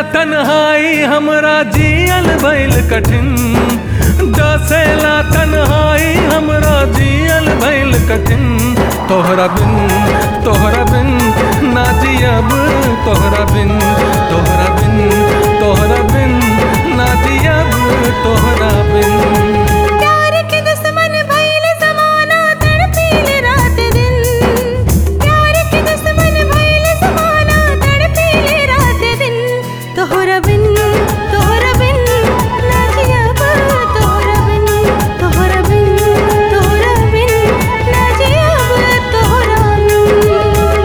तन्हाई हमरा जियल भइल कठिन डसेला तन्हाई हमरा जियल भइल कठिन तोहरा बिन तोहरा बिन ना जियब तोहरा बिन तोहरा बिन तोहरा बिन ना जियब तोहरा बिन प्यार के दुश्मन भइल जमाना तड़पीले रात दिन प्यार के दुश्मन भइल जमाना तड़पीले रात दिन तोहरा बिन तोहरा बिन ना जियब तोहरा बिन तोहरा बिन तोहरा बिन ना जियब तोहरा बिन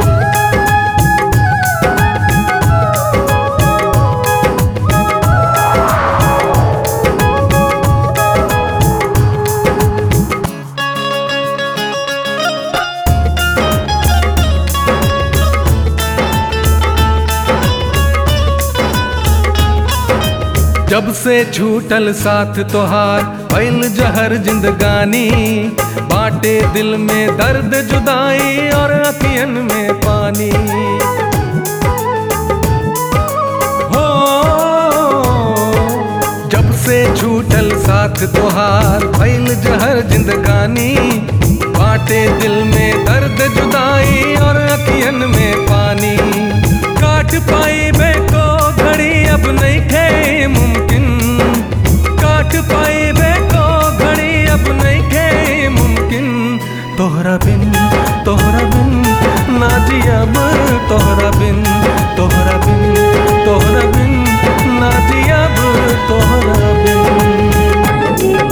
जब से छूटल साथ तोहार भइल जहर जिंदगानी बाटे दिल में दर्द जुदाई और अखियन में पानी हो जब से छूटल साथ तोहार भइल जहर जिंदगानी बाटे दिल में दर्द जुदाई और अखियन में पानी काट पाई बे को घड़ी अब नहीं खे मुमकिन काट पाई बे को घड़ी अब नहीं खे मुमकिन तोहरा बिन तोहरा बिन ना जियब तोहरा बिन तोहरा बिन तोहरा बिन ना जियब तोहरा बिन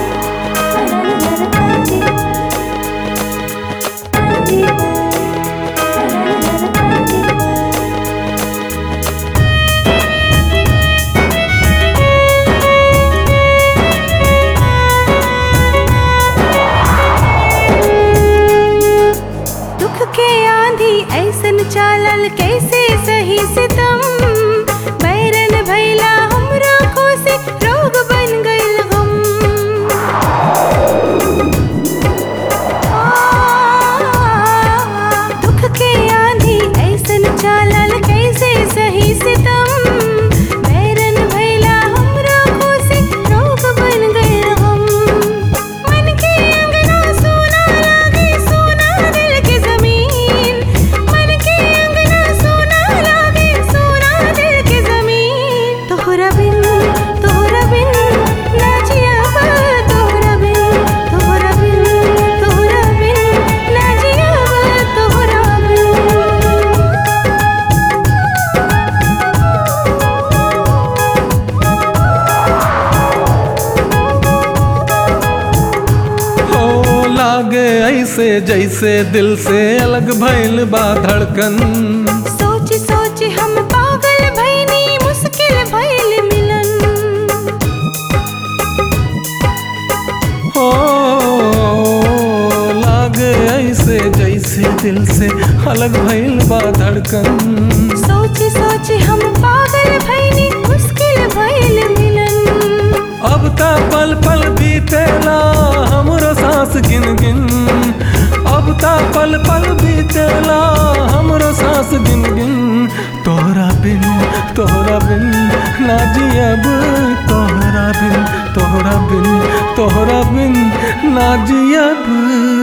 दुख के आंधी ऐसन चालल कैसे सही सितम बैरन भैला हमरा खोसे रोग बन गइल गम आ, दुख के आंधी ऐसन चालल कैसे सही सितम बैरन भैला हमरा खोसे रोग बन गइल गम मन के अंगना सोना लागे सोना दिल के जमीन मन के अंगना सोना लागे सोना दिल के जमीन तोहरा बिन तोहरा बिन ना जियब तोहरा बिन तोहरा बिन तोहरा बिन ना जियब तोहरा बिन हो लागे ऐसे जैसे दिल से अलग भइल बा धड़कन सोच सोच हम पागल भइनी मुश्किल भइल मिलन हो लागे ऐसे जैसे दिल से अलग भइल बा धड़कन सोच सोच हम पागल भइनी मुश्किल भइल मिलन अब ता पल पल बीतेला हमरो सांस गिन गिन अब ता पल पल बीतेला हमरो सांस गिन गिन तोहरा बिन तोहरा बिन ना जियब तोहरा बिन तोहरा बिन तोहरा बिन ना जियब